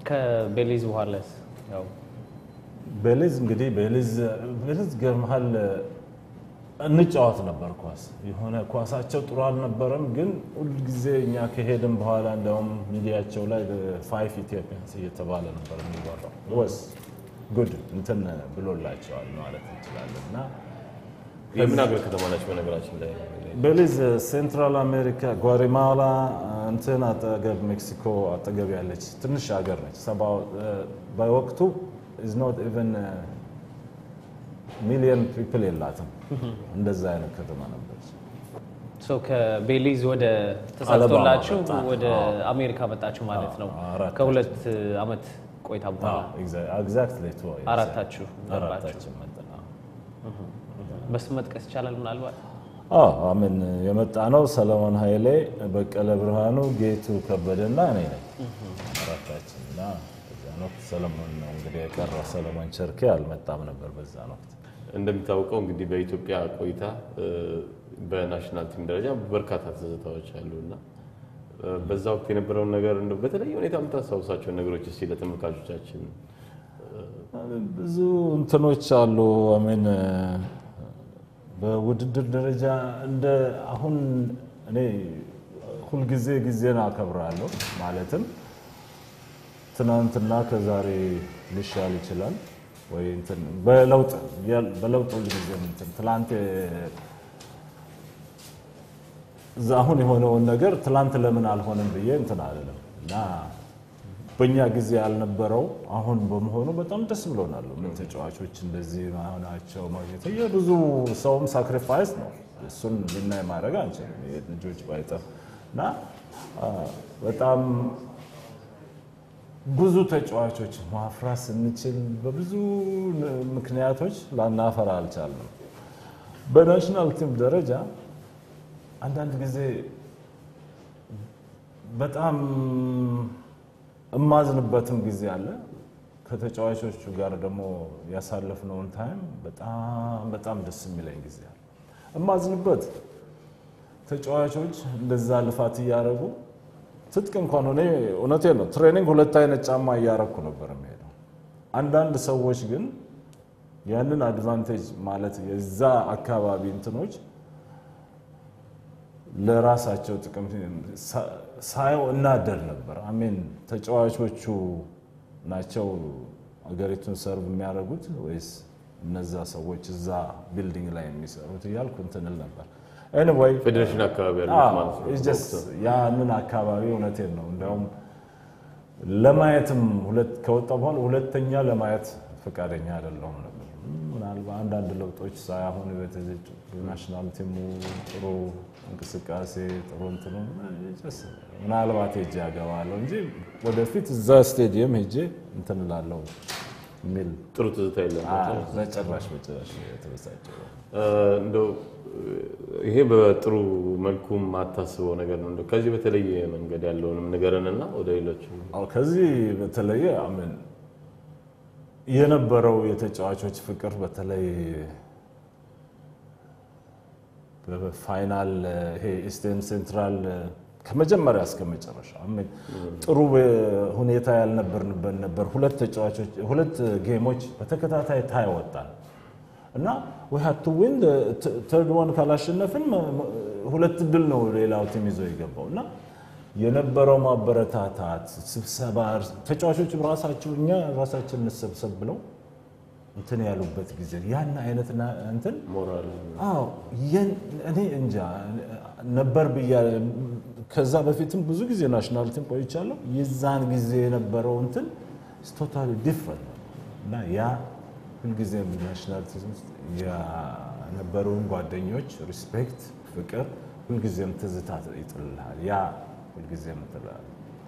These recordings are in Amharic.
ከቤሊዝ በኋላስ ያው ቤሊዝ እንግዲህ ቤሊዝ ቤሊዝ ገርመሃል እንጫወት ነበር ኳስ የሆነ ኳሳቸው ጥሩ አልነበረም፣ ግን ሁልጊዜ እኛ ከሄድን በኋላ እንዲያውም ሚዲያቸው ላይ ፋይቭ ኢትዮጵያንስ እየተባለ ነበር የሚወራው። ወስ ጉድ እንትን ብሎላቸዋል ማለት እንችላለን እና የምን ሀገር ከተማ ናቸው? በነገራችን ላይ ቤሊዝ ሴንትራል አሜሪካ ጓቴማላ እንትን አጠገብ ሜክሲኮ አጠገብ ያለች ትንሽ ሀገር ነች። ሰባ- በወቅቱ ኢዝ ኖት ኢቨን ሚሊየን ፒፕል የላትም። እንደዛ አይነት ከተማ ነበረች። ሶ ከቤሊዝ ወደ ተሳክቶላችሁ አለባማ መጣን። ወደ አዎ። አሜሪካ መጣችሁ ማለት ነው። አዎ፣ አራታችን። ከሁለት አመት ቆይታ በኋላ ኤግዛክትሊ አራታችሁ ገባችሁ። አራታችን መጣን። አዎ። በስም መጥቀስ ይቻላል ምናልባት አዎ አምን የመጣ ነው። ሰለሞን ኃይሌ፣ በቀለ ብርሃኑ፣ ጌቱ ከበደና እኔ ነኝ አራታችን እና በዛን ወቅት ሰለሞን ነው እንግዲህ የቀረ ሰለሞን ቸርኬ አልመጣም ነበር በዛን ወቅት። እንደሚታወቀው እንግዲህ በኢትዮጵያ ቆይታ እ፣ በናሽናል ቲም ደረጃ በርካታ ትዝታዎች አሉ እና እ፣ በዛ ወቅት የነበረውን ነገር እንደው በተለየ ሁኔታ የምታስታውሳቸውን ነገሮች እስኪ ለተመልካቾቻችን ብዙ እንትኖች አሉ። አሜን በውድድር ደረጃ እንደ አሁን እኔ ሁልጊዜ ጊዜን አከብራለሁ። ማለትም ትናንትና ከዛሬ ሊሻል ይችላል ወይ እንትን በለውጥ በለውጥ ሁልጊዜ እንትን ትላንት እዛ አሁን የሆነውን ነገር ትላንት ለምን አልሆነም ብዬ እንትን አልልም እና በእኛ ጊዜ ያልነበረው አሁን በመሆኑ በጣም ደስ ብሎናል። ምን ተጫዋቾች እንደዚህ መሆናቸው ማግኘት የብዙ ሰውም ሳክሪፋይስ ነው። እሱን ልናይ ማድረግ አንችልም። ልጆች ባይጠፍ እና አ፣ በጣም ብዙ ተጫዋቾች ማፍራት ስንችል በብዙ ምክንያቶች ላናፈራ አልቻልንም። በናሽናል ቲም ደረጃ አንዳንድ ጊዜ በጣም እማዝንበትም ጊዜ አለ። ከተጫዋቾቹ ጋር ደግሞ ያሳለፍነውን ታይም በጣም በጣም ደስ የሚለኝ ጊዜ አለ። እማዝንበት ተጫዋቾች እንደዛ ልፋት እያደረጉ ትጥቅ እንኳን ሆኔ እውነቴን ነው ትሬኒንግ ሁለት አይነት ጫማ እያረኩ ነበር የሚሄደው። አንዳንድ ሰዎች ግን ያንን አድቫንቴጅ ማለት የዛ አካባቢ እንትኖች ለራሳቸው ጥቅም ሳየው እናደር ነበር። አሜን ተጫዋቾቹ ናቸው አገሪቱን ሰርቭ የሚያደርጉት ወይስ እነዛ ሰዎች እዛ ቢልዲንግ ላይ የሚሰሩት እያልኩ እንትን እል ነበር። ኤኒዌይ ፌዴሬሽን አካባቢ ያሉት ማለት ነው። it's just ያንን አካባቢ እውነቴን ነው። እንዲያውም ለማየትም ሁለት ከወጣ በኋላ ሁለተኛ ለማየት ፈቃደኛ አይደለሁም ነበር። ምናልባት አንዳንድ ለውጦች ሳይሆን ናሽናል ቲሙ ጥሩ እንቅስቃሴ ጥሩ እንትኑ just ምናልባት ሄጄ ያገባለሁ እንጂ ወደፊት እዛ ስቴዲየም ሄጄ እንትን እላለሁ የሚል ጥሩ ትዝታ የለም። በጭራሽ በጭራሽ የተበሳጨው እንደው ይሄ በጥሩ መልኩ የማታስበው ነገር ነው። እንደው ከዚህ በተለየ መንገድ ያለውንም ንገረንና ወደ ሌሎች አዎ ከዚህ በተለየ አምን የነበረው የተጫዋቾች ፍቅር በተለይ በፋይናል ይሄ ኢስቴርን ሴንትራል ከመጀመሪያ እስከ መጨረሻ አሜን ጥሩ ሁኔታ ያልነበርንበት ነበር። ሁለት ተጫዋቾች ሁለት ጌሞች በተከታታይ ታይ ወጣን እና we had to win ተርድ ዋን ካላሸነፍን ሁለት ድል ነው ሌላው ቲም ይዞ የገባው እና የነበረው ማበረታታት ስብሰባ ተጫዋቾች ራሳቸው እኛ ራሳችን እንሰብሰብ ብለው እንትን ያሉበት ጊዜ ያን አይነት ና- እንትን ሞራል አዎ የን- እኔ እንጃ ነበር ብያ ከዛ በፊትም ብዙ ጊዜ ናሽናል ቲም ቆይቻለሁ። የዛን ጊዜ የነበረው እንትን ቶታሊ ዲፍረንት ነው እና ያ ሁልጊዜም ናሽናል ቲም ውስጥ የነበሩን ጓደኞች ሪስፔክት፣ ፍቅር ሁልጊዜም ትዝታ ይጥልልሃል። ያ ሁልጊዜም ትላል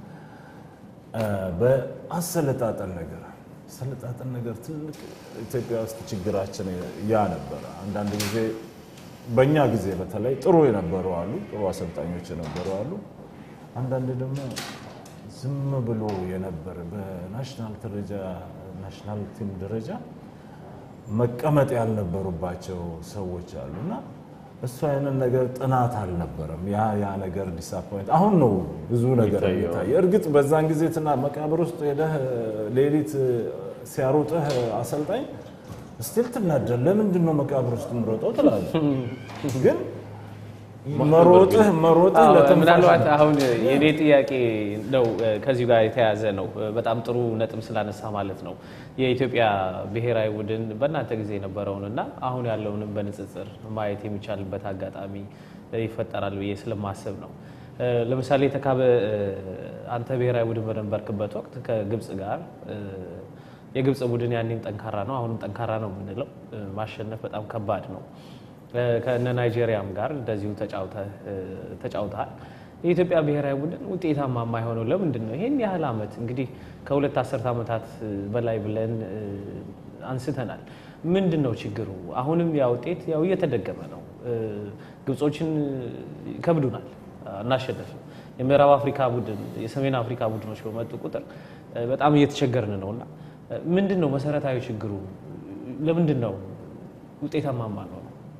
በአሰለጣጠን ነገር አሰለጣጠን ነገር ትልቅ ኢትዮጵያ ውስጥ ችግራችን ያ ነበረ። አንዳንድ ጊዜ በእኛ ጊዜ በተለይ ጥሩ የነበሩ አሉ፣ ጥሩ አሰልጣኞች የነበሩ አሉ። አንዳንድ ደግሞ ዝም ብሎ የነበረ በናሽናል ደረጃ ናሽናል ቲም ደረጃ መቀመጥ ያልነበሩባቸው ሰዎች አሉ እና እሱ አይነት ነገር ጥናት አልነበረም። ያ ያ ነገር ዲስአፖይንት አሁን ነው ብዙ ነገር የሚታየው። የሚታየ። እርግጥ በዛን ጊዜ ትና መቃብር ውስጥ ሄደህ ሌሊት ሲያሮጥህ አሰልጣኝ ስቲል ትናደር። ለምንድን ነው መቃብር ውስጥ የምሮጠው ትላለህ። ግን መሮጥህ መሮጥህ አዎ፣ ለትንፋሽ ምናልባት ነው። አሁን የኔ ጥያቄ ነው ከዚሁ ጋር የተያያዘ ነው። በጣም ጥሩ ነጥብ ስላነሳ ማለት ነው የኢትዮጵያ ብሔራዊ ቡድን በእናንተ ጊዜ የነበረውን እና አሁን ያለውንም በንጽጽር ማየት የሚቻልበት አጋጣሚ ይፈጠራል ብዬ ስለማስብ ነው። ለምሳሌ ተካበ አንተ ብሔራዊ ቡድን በነበርክበት ወቅት ከግብፅ ጋር የግብፅ ቡድን ያኔም ጠንካራ ነው፣ አሁንም ጠንካራ ነው የምንለው ማሸነፍ በጣም ከባድ ነው። ከእነ ናይጄሪያም ጋር እንደዚሁ ተጫውተሃል። የኢትዮጵያ ብሔራዊ ቡድን ውጤታማ የማይሆነው ለምንድን ነው? ይህን ያህል ዓመት እንግዲህ ከሁለት አስርት ዓመታት በላይ ብለን አንስተናል። ምንድን ነው ችግሩ? አሁንም ያ ውጤት ያው እየተደገመ ነው። ግብጾችን ይከብዱናል፣ አናሸነፍም። የምዕራብ አፍሪካ ቡድን የሰሜን አፍሪካ ቡድኖች በመጡ ቁጥር በጣም እየተቸገርን ነው እና ምንድን ነው መሰረታዊ ችግሩ? ለምንድን ነው ውጤታማ የማንሆነው?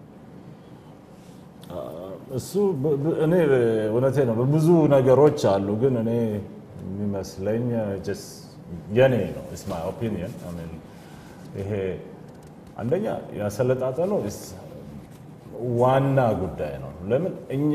እሱ ብ- ብ- እኔ እውነቴ ነው ብዙ ነገሮች አሉ፣ ግን እኔ የሚመስለኝ just የኔ ነው ኢስ ማይ ኦፒኒየን ይሄ አንደኛ ያሰለጣጠኑ is ዋና ጉዳይ ነው። ለምን እኛ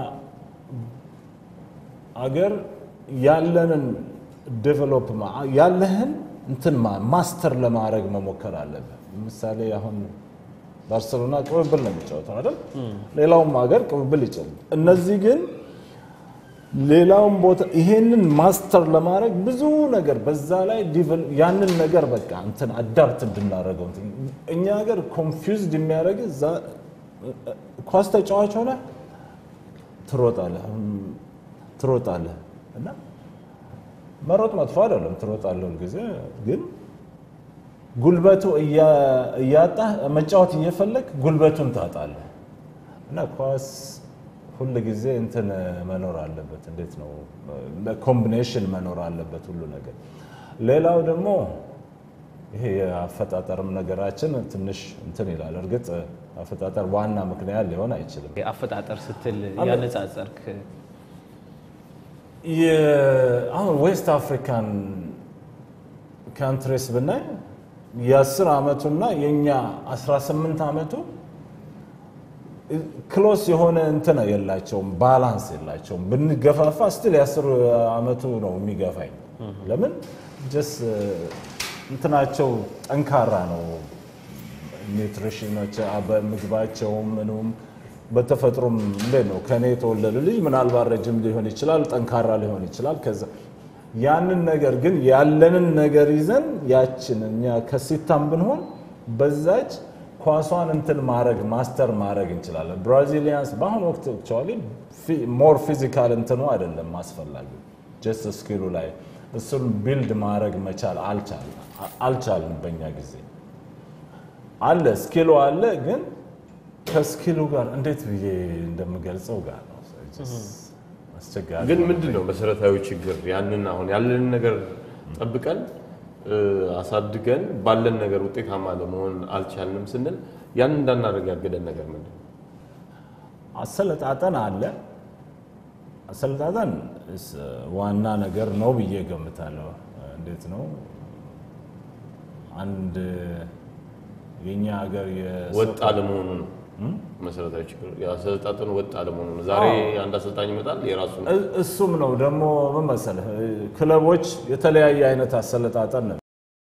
አገር ያለንን ዴቨሎፕ ያለህን እንትን ማ- ማስተር ለማድረግ መሞከር አለብህ። ምሳሌ አሁን ባርሰሎና ቅብብል ነው የሚጫወተው አይደል? ሌላውም ሀገር ቅብብል ይችላል። እነዚህ ግን ሌላውን ቦታ ይሄንን ማስተር ለማድረግ ብዙ ነገር በዛ ላይ ዲቨል- ያንን ነገር በቃ እንትን አዳፕት እንድናደርገው እንትን እኛ ሀገር ኮንፊውዝድ የሚያደርግ እዛ ኳስ ተጫዋች ሆነ ትሮጣለህ ትሮጣለህ እና መሮጥ መጥፎ አይደለም፣ ትሮጣለህ ሁልጊዜ ግን ጉልበቱ እያ- እያጣህ መጫወት እየፈለግ ጉልበቱን ታጣለህ እና ኳስ ሁል ጊዜ እንትን መኖር አለበት። እንዴት ነው ኮምቢኔሽን መኖር አለበት ሁሉ ነገር። ሌላው ደግሞ ይሄ የአፈጣጠርም ነገራችን ትንሽ እንትን ይላል። እርግጥ አፈጣጠር ዋና ምክንያት ሊሆን አይችልም። አፈጣጠር ስትል ያነጻጸርክ የ- አሁን ዌስት አፍሪካን ካንትሪስ ብናይ የ10 ዓመቱና የእኛ 18 ዓመቱ ክሎስ የሆነ እንትን የላቸውም፣ ባላንስ የላቸውም። ብንገፋፋ ስትል የ10 ዓመቱ ነው የሚገፋኝ። ለምን ጀስ እንትናቸው ጠንካራ ነው። ኒውትሪሽኖች በምግባቸውም ምኑም በተፈጥሮም እንዴት ነው ከኔ የተወለደ ልጅ ምናልባት ረጅም ሊሆን ይችላል፣ ጠንካራ ሊሆን ይችላል። ከዛ ያንን ነገር ግን ያለንን ነገር ይዘን ያችን እኛ ከሲታም ብንሆን በዛች ኳሷን እንትን ማድረግ ማስተር ማድረግ እንችላለን። ብራዚሊያንስ በአሁኑ ወቅት አክቹዋሊ ሞር ፊዚካል እንትኑ አይደለም አስፈላጊ ጀስት ስኪሉ ላይ እሱን ቢልድ ማድረግ መቻል አልቻልም በእኛ ጊዜ አለ ስኪሉ አለ፣ ግን ከስኪሉ ጋር እንዴት ብዬ እንደምገልጸው ጋር ነው አስቸጋሪ ግን ነው። ምንድን ነው መሰረታዊ ችግር? ያንን አሁን ያለንን ነገር ጠብቀን እ፣ አሳድገን ባለን ነገር ውጤታማ ለመሆን አልቻልንም ስንል ያንን እንዳናደርግ ያገደን ነገር ምንድን ነው? አሰለጣጠን አለ። አሰለጣጠን እስ ዋና ነገር ነው ብዬ ገምታለሁ። እንዴት ነው አንድ የኛ ሀገር የሰው- ወጥ አለመሆኑ ነው መሰረታዊ ችግር። የአሰልጣጠኑ ወጥ አለመሆኑ ነው። ዛሬ አንድ አሰልጣኝ ይመጣል የራሱን እ- እሱም ነው ደግሞ ምን መሰለህ ክለቦች የተለያየ አይነት አሰለጣጠን ነው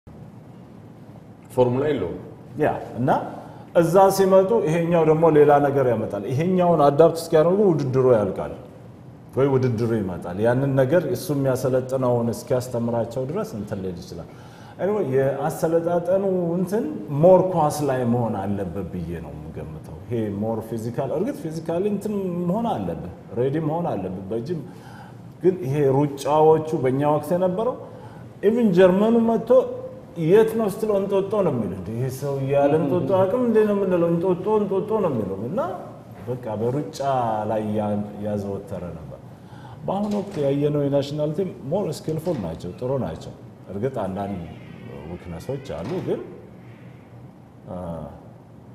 ፎርሙላ የለውም። ያ እና እዛ ሲመጡ ይሄኛው ደግሞ ሌላ ነገር ያመጣል። ይሄኛውን አዳፕት እስኪያደርጉ ውድድሩ ያልቃል ወይ ውድድሩ ይመጣል። ያንን ነገር እሱ የሚያሰለጥነውን እስኪያስተምራቸው ድረስ እንትን ሊል ይችላል። anyway የአሰለጣጠኑ እንትን ሞር ኳስ ላይ መሆን አለበት ብዬ ነው የምገምተው። ይሄ ሞር ፊዚካል እርግጥ ፊዚካሊ እንትን መሆን አለብህ፣ ሬዲ መሆን አለብህ በጅም ግን ይሄ ሩጫዎቹ በእኛ ወቅት የነበረው ኢቭን ጀርመኑ መጥቶ የት ነው ስትለው እንጦጦ ነው የሚለው። እንደ ይሄ ሰው እያለ እንጦጦ አቅም እንዴ ነው የምንለው? እንጦጦ እንጦጦ ነው የሚለው እና በቃ በሩጫ ላይ ያ- ያዘወተረ ነበር። በአሁኑ ወቅት ያየነው የናሽናል ቲም ሞር ስኪልፉል ናቸው፣ ጥሩ ናቸው። እርግጥ አንዳንድ ዊክነሶች አሉ፣ ግን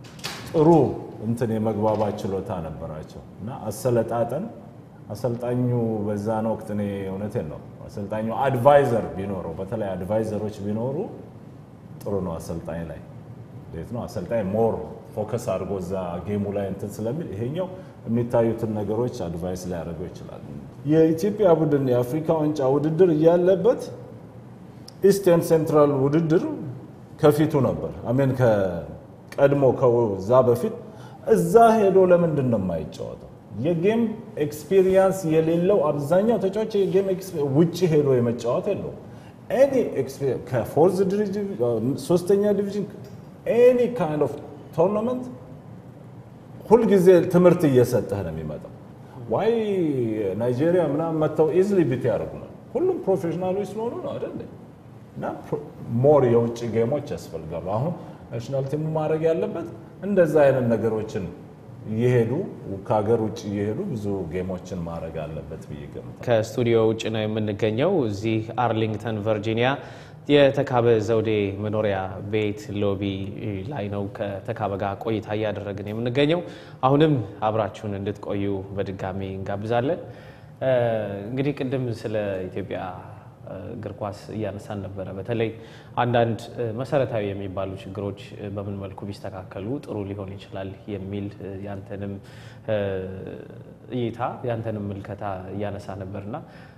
ጥሩ እንትን የመግባባት ችሎታ ነበራቸው እና አሰለጣጠን አሰልጣኙ በዛን ወቅት እኔ እውነቴን ነው አሰልጣኙ አድቫይዘር ቢኖረው በተለይ አድቫይዘሮች ቢኖሩ ጥሩ ነው። አሰልጣኝ ላይ እንዴት ነው አሰልጣኝ ሞር ፎከስ አድርጎ እዛ ጌሙ ላይ እንትን ስለሚል ይሄኛው የሚታዩትን ነገሮች አድቫይስ ሊያደርገው ይችላል። የኢትዮጵያ ቡድን የአፍሪካ ዋንጫ ውድድር እያለበት ኢስትን ሴንትራል ውድድር ከፊቱ ነበር። አሜን ከቀድሞ ከዛ በፊት እዛ ሄዶ ለምንድን ነው የማይጫወተው? የጌም ኤክስፒሪየንስ የሌለው አብዛኛው ተጫዋች የጌም ውጭ ሄዶ የመጫወት የለው። ኤኒ ከፎርዝ ዲቪዥን ሶስተኛ ዲቪዥን ኤኒ ካይንድ ኦፍ ቶርናመንት ሁልጊዜ ትምህርት እየሰጠህ ነው የሚመጣው። ዋይ ናይጄሪያ ምናምን መጥተው ኢዝሊ ቢት ያደርጉናል። ሁሉም ፕሮፌሽናሎች ስለሆኑ ነው አይደል? እና ሞር የውጭ ጌሞች ያስፈልጋሉ። አሁን ናሽናል ቲሙ ማድረግ ያለበት እንደዛ አይነት ነገሮችን እየሄዱ ከሀገር ውጭ እየሄዱ ብዙ ጌሞችን ማድረግ አለበት ብዬ ገምታለሁ። ከስቱዲዮ ውጭ ነው የምንገኘው። እዚህ አርሊንግተን ቨርጂኒያ የተካበ ዘውዴ መኖሪያ ቤት ሎቢ ላይ ነው ከተካበ ጋር ቆይታ እያደረግን የምንገኘው። አሁንም አብራችሁን እንድትቆዩ በድጋሚ እንጋብዛለን። እንግዲህ ቅድም ስለ ኢትዮጵያ እግር ኳስ እያነሳን ነበረ። በተለይ አንዳንድ መሰረታዊ የሚባሉ ችግሮች በምን መልኩ ቢስተካከሉ ጥሩ ሊሆን ይችላል የሚል ያንተንም እይታ ያንተንም ምልከታ እያነሳ ነበርና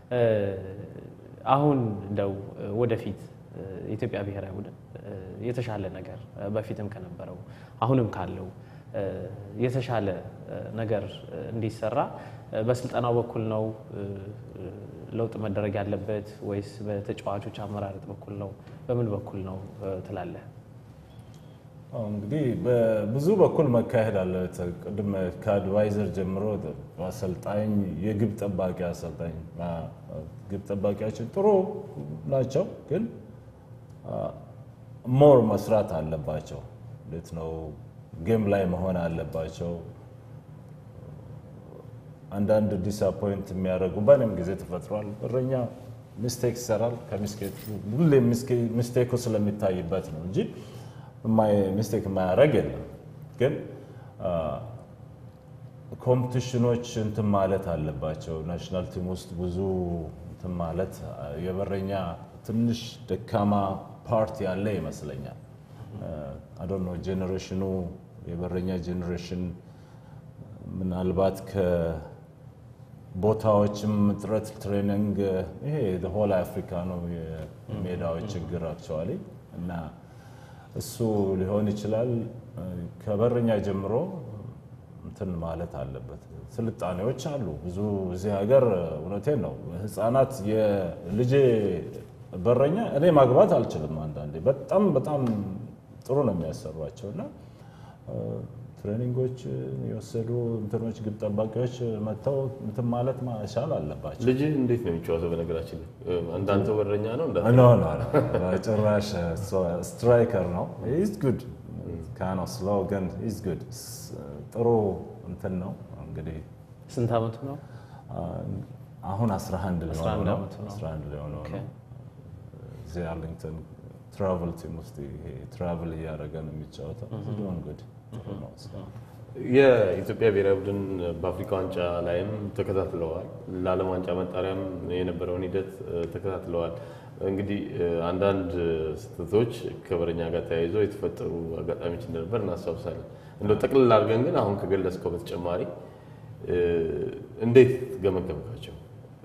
አሁን እንደው ወደፊት የኢትዮጵያ ብሔራዊ ቡድን የተሻለ ነገር በፊትም ከነበረው አሁንም ካለው የተሻለ ነገር እንዲሰራ በስልጠናው በኩል ነው ለውጥ መደረግ ያለበት ወይስ በተጫዋቾች አመራረጥ በኩል ነው? በምን በኩል ነው ትላለህ? እንግዲህ በብዙ በኩል መካሄድ አለ። ቅድም ከአድቫይዘር ጀምሮ አሰልጣኝ፣ የግብ ጠባቂ አሰልጣኝ፣ ግብ ጠባቂያችን ጥሩ ናቸው፣ ግን ሞር መስራት አለባቸው። እንዴት ነው ጌም ላይ መሆን አለባቸው። አንዳንድ ዲስአፖይንት የሚያደርጉ በእኔም ጊዜ ተፈጥሯል። እረኛ ሚስቴክ ይሰራል። ሁሌ ሚስቴኩ ስለሚታይበት ነው እንጂ ሚስቴክ የማያደርግ የለም። ግን ኮምፒቲሽኖች እንትን ማለት አለባቸው። ናሽናል ቲም ውስጥ ብዙ እንትን ማለት የበረኛ ትንሽ ደካማ ፓርቲ ያለ ይመስለኛል። አዶኖ ጄኔሬሽኑ የበረኛ ጄኔሬሽን ምናልባት ከቦታዎችም እጥረት ትሬኒንግ ይሄ ሆል አፍሪካ ነው የሜዳዎች ችግር አክቹዋሊ እና እሱ ሊሆን ይችላል። ከበረኛ ጀምሮ እንትን ማለት አለበት። ስልጣኔዎች አሉ ብዙ እዚህ ሀገር። እውነቴን ነው። ህፃናት የልጄ በረኛ እኔ ማግባት አልችልም። አንዳንዴ በጣም በጣም ጥሩ ነው የሚያሰሯቸው እና ትሬኒንጎች የወሰዱ እንትኖች ግብ ጠባቂዎች መጥተው እንትን ማለት ማሻል አለባቸው። ልጅህ እንዴት ነው የሚጫወተው? በነገራችን ላይ እንዳንተ በረኛ ነው እንዳ ኖ ኖ ጭራሽ ስትራይከር ነው። ኢዝ ጉድ ካኖ ስሎ ግን ኢዝ ጉድ ጥሩ እንትን ነው። እንግዲህ ስንት ዓመቱ ነው? አሁን 11 ሊሆነው 11 ነው። ዓመቱ ነው። 11 ሊሆነው ኦኬ። ነው። እዚህ አርሊንግተን ትራቨል ቲም ውስጥ ይሄ ትራቨል እያደረገ ነው የሚጫወተው። ዶን ጉድ ጥሩ ነው እስካሁን። የኢትዮጵያ ብሔራዊ ቡድን በአፍሪካ ዋንጫ ላይም ተከታትለዋል። ለዓለም ዋንጫ መጣሪያም የነበረውን ሂደት እ፣ ተከታትለዋል። እንግዲህ እ፣ አንዳንድ ስህተቶች ከበረኛ ጋር ተያይዞ የተፈጠሩ አጋጣሚዎች እንደነበር እናስታውሳለን። እንደው ጠቅልል አድርገን ግን አሁን ከገለጽከው በተጨማሪ እ፣ እንዴት ገመገምካቸው?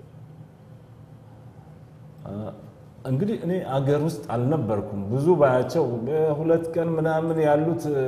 እንግዲህ እኔ አገር ውስጥ አልነበርኩም። ብዙ ባያቸው በሁለት ቀን ምናምን ያሉት እ፣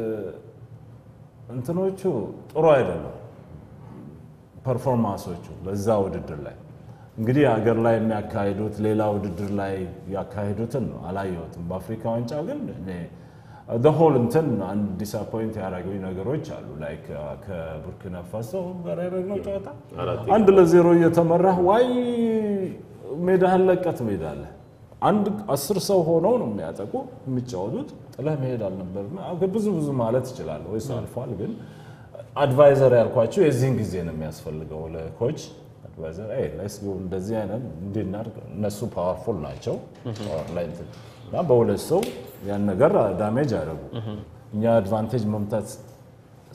እንትኖቹ ጥሩ አይደለም ፐርፎርማንሶቹ በዛ ውድድር ላይ እንግዲህ ሀገር ላይ የሚያካሂዱት ሌላ ውድድር ላይ ያካሂዱትን ነው አላየሁትም። በአፍሪካ ዋንጫ ግን ሆል እንትን አንድ ዲስአፖይንት ያደረጉኝ ነገሮች አሉ። ላይክ ከቡርኪና ፋሶ ጋር ያደረግነው ጨዋታ አራት አንድ ለዜሮ እየተመራህ ዋይ ሜዳህን ለቀት ትሄዳለህ። አንድ አስር ሰው ሆነው ነው የሚያጠቁ የሚጫወቱት። ጥለህ መሄድ አልነበርም። ብዙ ብዙ ማለት ይችላለሁ ወይስ አልፏል። ግን አድቫይዘር ያልኳቸው የዚህን ጊዜ ነው የሚያስፈልገው ለኮች አድቫይዘር አይ ሌትስ ጎ እንደዚህ አይነት እንዲናርግ እነሱ ፓወርፉል ናቸው ፓወር ላይ እንትን እና በሁለት ሰው ያን ነገር ዳሜጅ አደረጉ። እኛ አድቫንቴጅ መምታት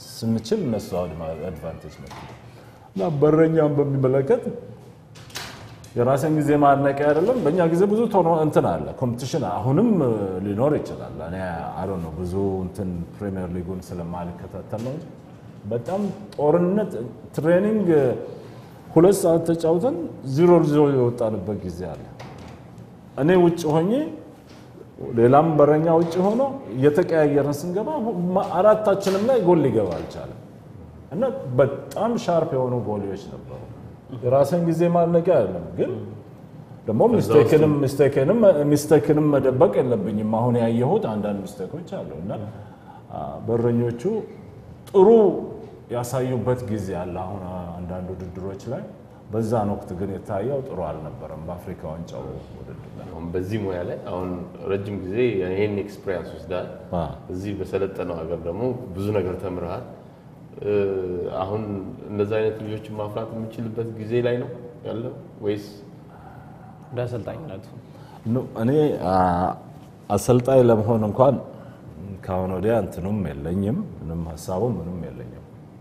ስንችል እነሱ አድቫንቴጅ ነው እና በረኛውን በሚመለከት የራስን ጊዜ ማድነቂያ አይደለም። በእኛ ጊዜ ብዙ ቶኖ እንትን አለ ኮምፒቲሽን አሁንም ሊኖር ይችላል። እኔ አሮ ነው ብዙ እንትን ፕሪሚየር ሊጉን ስለማልከታተል ነው እንጂ በጣም ጦርነት ትሬኒንግ ሁለት ሰዓት ተጫውተን ዚሮ ዚሮ የወጣንበት ጊዜ አለ። እኔ ውጭ ሆኜ ሌላም በረኛ ውጭ ሆኖ እየተቀያየርን ስንገባ አራታችንም ላይ ጎል ሊገባ አልቻለም እና በጣም ሻርፕ የሆኑ ጎሊዎች ነበሩ። የራስን ጊዜ ማድነቂያ አይደለም፣ ግን ደግሞ ሚስቴክንም መደበቅ የለብኝም። አሁን ያየሁት አንዳንድ ሚስቴኮች አሉ እና በረኞቹ ጥሩ ያሳዩበት ጊዜ አለ። አሁን አንዳንድ ውድድሮች ላይ በዛን ወቅት ግን የታየው ጥሩ አልነበረም። በአፍሪካ ዋንጫው ውድድር ላይ አሁን በዚህ ሙያ ላይ አሁን ረጅም ጊዜ ይህን ኤክስፔሪንስ ወስዳል። እዚህ በሰለጠነው ሀገር ደግሞ ብዙ ነገር ተምረሃል። አሁን እንደዚህ አይነት ልጆችን ማፍራት የምችልበት ጊዜ ላይ ነው ያለው ወይስ እንደ አሰልጣኝነቱ እኔ አሰልጣኝ ለመሆን እንኳን ከአሁን ወዲያ እንትኑም የለኝም፣ ምንም ሀሳቡ ምንም የለኝም።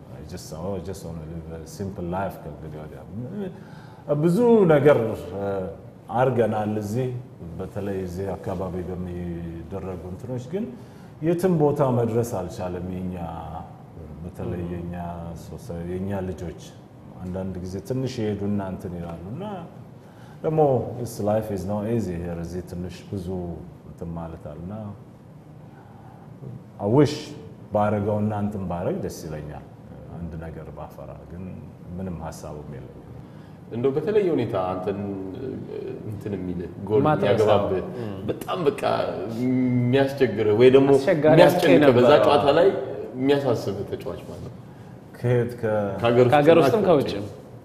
ሲምፕል ላይፍ ከእንግዲህ ወዲያ ብዙ ነገር አድርገናል። እዚህ በተለይ እዚህ አካባቢ በሚደረጉ እንትኖች ግን የትም ቦታ መድረስ አልቻለም። የኛ በተለይ የኛ የኛ ልጆች አንዳንድ ጊዜ ትንሽ የሄዱና እንትን ይላሉ እና ደግሞ ስ ላይፍ ኢዝ ኖ ኢዚ ሄር እዚህ ትንሽ ብዙ እንትን ማለት አለና አውሽ ባረገውና እንትን ባረግ ደስ ይለኛል። አንድ ነገር ባፈራ ግን ምንም ሀሳቡም የለኝም። እንደው በተለየ ሁኔታ አንተን እንትን የሚል ጎል ማትረሳው። ያገባብህ በጣም በቃ የሚያስቸግርህ ወይ ደግሞ አስቸጋሪ የሚያስጨንቅህ አጥቂ በዛ ነበረ። ጨዋታ ላይ የሚያሳስብህ ተጫዋች ማለት ነው። ከየት ከ- ከሀገር ውስጥም ከውጭም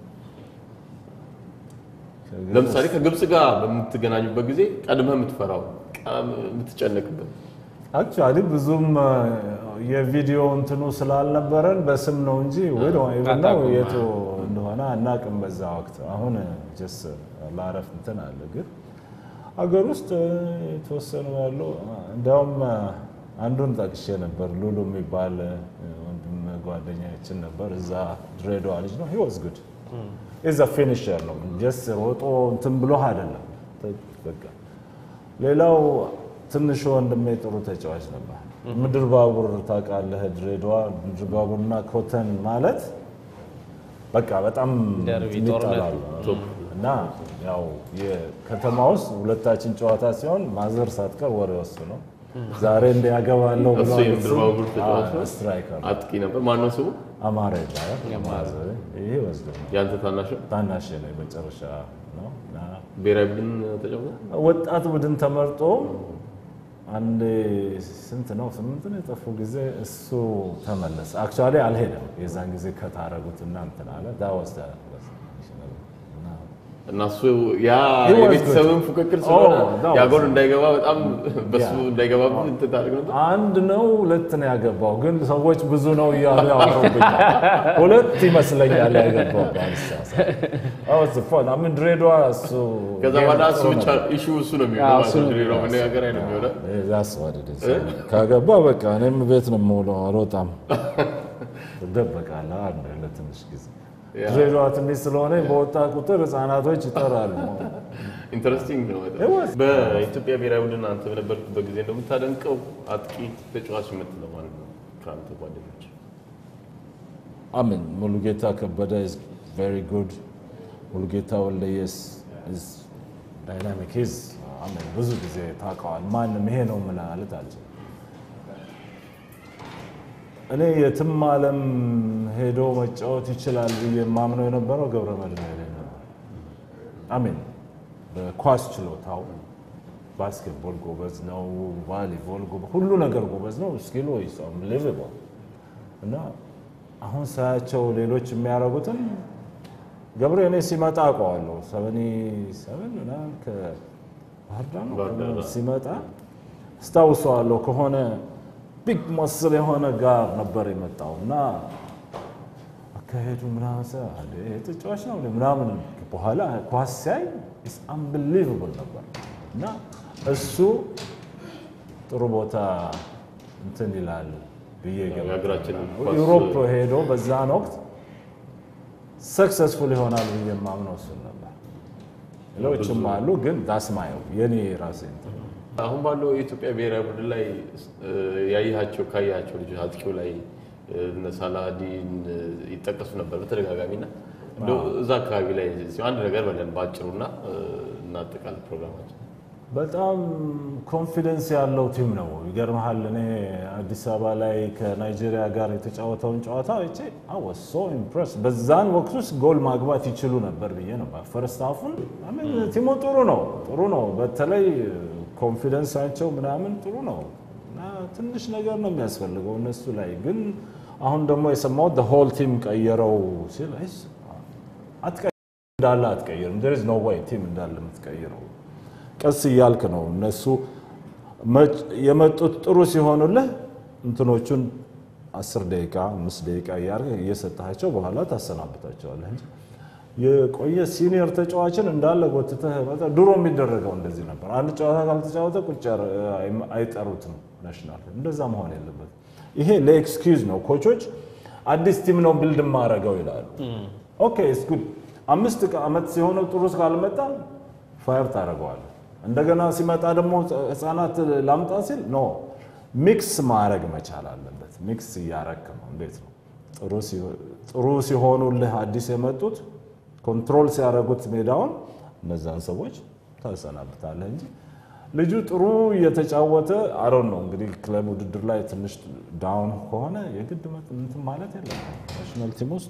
ለምሳሌ ከግብፅ ጋር በምትገናኙበት ጊዜ ቀድመህ የምትፈራው ቀ- የምትጨነቅበት አክቹዋሊ ብዙም አ፣ የቪዲዮ እንትኑ ስላልነበረን በስም ነው እንጂ ወይ ነው አታውቁም። የቱ እንደሆነ አናቅም። በዛ ወቅት አሁን ጀስ ላረፍ እንትን አለ። ግን አገር ውስጥ የተወሰኑ ያሉ እንዲያውም አንዱን ጠቅሼ ነበር። ሉሉ የሚባል ወንድም ጓደኛችን ነበር። እዛ ድሬዳዋ ልጅ ነው። ሂወዝ ጉድ ኢዝ ፊኒሸር ነው። ጀስ ሮጦ እንትን ብሎ አይደለም በቃ ሌላው ትንሹ ወንድሜ ጥሩ ተጫዋች ነበር። ምድር ባቡር ታውቃለህ? ድሬዳዋ ምድር ባቡርና ኮተን ማለት በቃ በጣም ደርቢ ይጣላሉ እና ያው የከተማ ውስጥ ሁለታችን ጨዋታ ሲሆን ማዘር ሳትቀር ወሬ ወሱ ነው። ዛሬ እንደ ያገባለሁ ብሎ እሱ የምድር ባቡር ተጫዋች ነው? ስትራይከር ነው። አጥቂ ነበር። ማነው ስሙ? አማረ ይባላል። ማዘር ይሄ ወስዶ ያንተ ታናሽ ነው? ታናሽ ነው መጨረሻ ነው እና ብሔራዊ ቡድን ተጫውቶ ወጣት ቡድን ተመርጦ አንድ ስንት ነው ስምንት ነው የጠፉ ጊዜ እሱ ተመለሰ። አክቹዋሊ አልሄደም። የዛን ጊዜ ከታረጉት እና እንትን አለ ዳወስ እና እሱ ያ He was የቤተሰብን good. ፉክክር ስለሆነ Oh, that was ያ ጎል እንዳይገባ በጣም በሱ Yeah. እንዳይገባ እንትን ታደርግ ነበር። አንድ ነው ሁለት ነው ያገባው፣ ግን ሰዎች ብዙ ነው እያሉ ያወሩብኛል። ሁለት ይመስለኛል ያገባው ባልሳሳት። ምን ድሬዳዋ እሱ ከዛ በኋላ እሱ ጥሩ ብቻ ነበር። ኢሹ እሱ ነው አዎ፣ የሚሆነው እሱ ማለት ነው ነው። ድሬዳዋ መነጋገሪያ ነው የሚሆነው። ዛስ ዋት ኢት ኢዝ። ካገባ በቃ እኔም ቤት ነው የምውለው፣ አልወጣም። ትደበቃለህ አንድ ለትንሽ ጊዜ። ያ። ድሬዳዋ ትንሽ ስለሆነ በወጣ ቁጥር ህጻናቶች ይጠራሉ። ኢንተረስቲንግ ነው በጣም። It was- በኢትዮጵያ ብሔራዊ ቡድን አንተ በነበርክበት ጊዜ እንደምታደንቀው አጥቂ ተጫዋች የምትለው ማለት ነው ከአንተ ጓደኞች? አምን ሙሉጌታ ከበደ is very good ሙሉጌታ ወልደየስ is dynamic is አምን ብዙ ጊዜ ታውቀዋል። ማንም ይሄ ነው ምን ማለት አልችልም። እኔ የትም ዓለም ሄዶ መጫወት ይችላል ብዬ የማምነው የነበረው ገብረ መድህን ኃይሌ ነበር። አሜን በኳስ ችሎታው ባስኬትቦል ጎበዝ ነው፣ ቫሊቦል ጎበዝ፣ ሁሉ ነገር ጎበዝ ነው። ስኪሉ is unbelievable እና አሁን ሳያቸው ሌሎች የሚያደርጉትን ገብረ እኔ ሲመጣ አውቀዋለሁ። ሰቨኒ ሰቨን ምናምን ከባህር ዳር ነው ባህር ዳር፣ አዎ። ሲመጣ አስታውሰዋለሁ። ከሆነ ቢግ መስል የሆነ ጋር ነበር የመጣው እና አካሄዱ ምናምን ሰ አለ ይሄ ተጫዋች ነው እንዴ? ምናምን በኋላ ኳስ ሲያይ ኢስ አንቢሊቨብል ነበር እና እሱ ጥሩ ቦታ እንትን ይላል ብዬ ገምታለሁ። የሀገራችን ኳስ- ዩሮፕ ሄዶ በዛን ወቅት ሰክሰስፉል ይሆናል ብዬ የማምነው እሱን ነበር። ሌሎችም አሉ፣ ግን ዳስማየው የኔ ራሴ እንትን ነው። አሁን ባለው የኢትዮጵያ ብሔራዊ ቡድን ላይ እ፣ ያየሃቸው ካያቸው ልጆች አጥቂው ላይ እ፣ እነ ሳላዲን እ፣ ይጠቀሱ ነበር በተደጋጋሚ እና እንደው እዛ አካባቢ ላይ እስኪ አንድ ነገር በለን በአጭሩና እ፣ እናጠቃል ፕሮግራማችን። በጣም ኮንፊደንስ ያለው ቲም ነው። ይገርመሃል፣ እኔ አዲስ አበባ ላይ ከናይጄሪያ ጋር የተጫወተውን ጨዋታ አይቼ አወስ ሶ ኢምፕረስ። በዛን ወቅት ውስጥ ጎል ማግባት ይችሉ ነበር ብዬ ነበር። ፈርስት ሃፉን ቲሙ ጥሩ ነው ጥሩ ነው። በተለይ ኮንፊደንሳቸው ምናምን ጥሩ ነው እና ትንሽ ነገር ነው የሚያስፈልገው እነሱ ላይ ግን አሁን ደግሞ የሰማሁት ሆል ቲም ቀየረው ሲል አይስ አትቀይርም እንዳለ አትቀይርም። ዜር ኢዝ ኖ ወይ ቲም እንዳለ የምትቀይረው ቀስ እያልክ ነው። እነሱ መጭ- የመጡት ጥሩ ሲሆኑልህ እንትኖቹን አስር ደቂቃ አምስት ደቂቃ እያደረግህ እየሰጠሃቸው በኋላ ታሰናብታቸዋለህ እንጂ የቆየ ሲኒየር ተጫዋችን እንዳለ ጎትተህ መጣ- ድሮ የሚደረገው እንደዚህ ነበር። አንድ ጨዋታ ካልተጫወተ ቁጭ ያረ- አይ- አይጠሩትም ናሽናል። እንደዛ መሆን የለበትም። ይሄ ለኤክስኪውዝ ነው። ኮቾች አዲስ ቲም ነው ቢልድ ማረገው ይላሉ። ኦኬ ኢትስ ጉድ። አምስት ዓመት ሲሆነው ጥሩ ካልመጣ ፋየር ታደርገዋለህ። እንደገና ሲመጣ ደግሞ ህፃናት ላምጣ ሲል ኖ ሚክስ ማድረግ መቻል አለበት። ሚክስ እያረክ ነው። እንዴት ነው ጥሩ ሲሆ- ጥሩ ሲሆኑልህ አዲስ የመጡት ኮንትሮል ሲያደርጉት ሜዳውን እነዛን ሰዎች ታሰናብታለህ እንጂ ልጁ ጥሩ እየተጫወተ አሮን ነው እንግዲህ ክለብ ውድድር ላይ ትንሽ ዳውን ከሆነ የግድ መጥ- እንትን ማለት የለም ናሽናል ቲም ውስጥ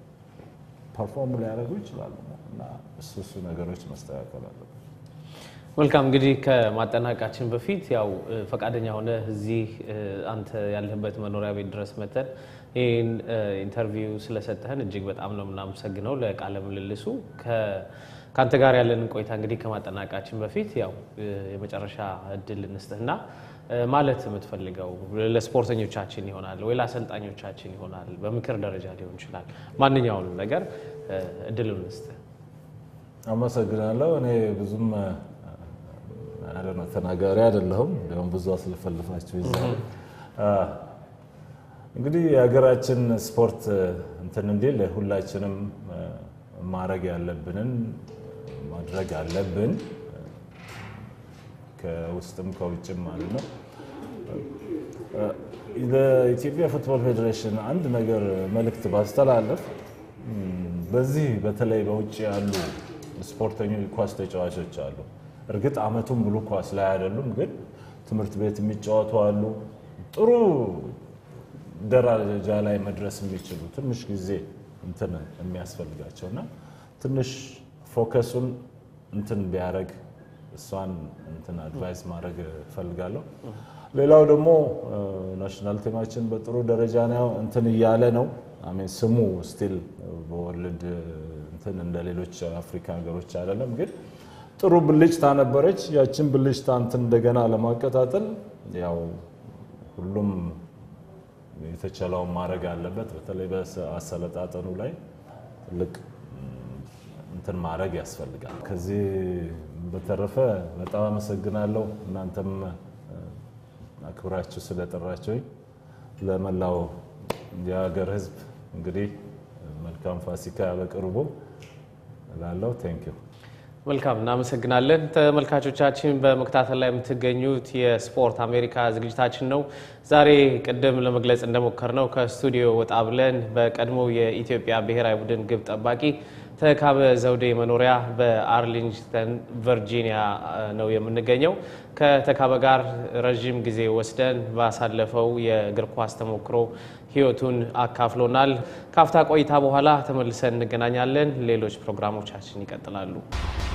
ፐርፎርም ሊያደርጉ ይችላሉ እና እሱ እሱ ነገሮች መስተካከል አለበት። መልካም እንግዲህ ከማጠናቀቃችን በፊት ያው እ፣ ፈቃደኛ ሆነ እዚህ እ፣ አንተ ያለህበት መኖሪያ ቤት ድረስ መተን ይህን እ፣ ኢንተርቪው ስለሰጠህን እጅግ በጣም ነው የምናመሰግነው ለቃለ ምልልሱ። ከ- ከአንተ ጋር ያለንን ቆይታ እንግዲህ ከማጠናቀቃችን በፊት ያው እ፣ የመጨረሻ እድል እንስጥህና እ፣ ማለት የምትፈልገው ለስፖርተኞቻችን ይሆናል ወይ ለአሰልጣኞቻችን ይሆናል፣ በምክር ደረጃ ሊሆን ይችላል። ማንኛውንም ነገር እ፣ እድሉን እንስጥህ። አመሰግናለሁ። እኔ ብዙም አረ ነው ተናጋሪ አይደለሁም። እንዲያውም ብዙ አስለፈልፋችሁ ይዛል። እንግዲህ የሀገራችን ስፖርት እንትን እንዲል ሁላችንም አ፣ ማድረግ ያለብንን ማድረግ አለብን ከውስጥም ከውጭም ማለት ነው። ለኢትዮጵያ ፉትቦል ፌዴሬሽን አንድ ነገር መልእክት ባስተላለፍ እም፣ በዚህ በተለይ በውጭ ያሉ ስፖርተኞች ኳስ ተጫዋቾች አሉ። እርግጥ አመቱን ሙሉ ኳስ ላይ አይደሉም፣ ግን ትምህርት ቤት የሚጫወቱ አሉ። ጥሩ ደረጃ ላይ መድረስ የሚችሉ ትንሽ ጊዜ እንትን የሚያስፈልጋቸው እና ትንሽ ፎከሱን እንትን ቢያደርግ እሷን እንትን አድቫይስ ማድረግ እፈልጋለሁ። ሌላው ደግሞ ናሽናል ቲማችን በጥሩ ደረጃ ነው እንትን እያለ ነው። አሜን ስሙ ስቲል በወርልድ እንትን እንደ ሌሎች አፍሪካ ሀገሮች አይደለም፣ ግን ጥሩ ብልጭታ ነበረች። ያችን ብልጭታ እንትን እንደገና ለማቀጣጠል ያው ሁሉም የተቻለውን ማድረግ አለበት። በተለይ በአሰለጣጠኑ ላይ ትልቅ እንትን ማድረግ ያስፈልጋል። ከዚህ በተረፈ በጣም አመሰግናለሁ። እናንተም አክብራችሁ ስለጠራችሁኝ ለመላው የሀገር ሕዝብ እንግዲህ መልካም ፋሲካ በቅርቡ እላለሁ። ቴንኪዩ መልካም እናመሰግናለን። ተመልካቾቻችን በመከታተል ላይ የምትገኙት የስፖርት አሜሪካ ዝግጅታችን ነው። ዛሬ ቅድም ለመግለጽ እንደሞከርነው ከስቱዲዮ ወጣ ብለን በቀድሞ የኢትዮጵያ ብሔራዊ ቡድን ግብ ጠባቂ ተካበ ዘውዴ መኖሪያ በአርሊንግተን ቨርጂኒያ ነው የምንገኘው። ከተካበ ጋር ረዥም ጊዜ ወስደን ባሳለፈው የእግር ኳስ ተሞክሮ ህይወቱን አካፍሎናል። ካፍታ ቆይታ በኋላ ተመልሰን እንገናኛለን። ሌሎች ፕሮግራሞቻችን ይቀጥላሉ።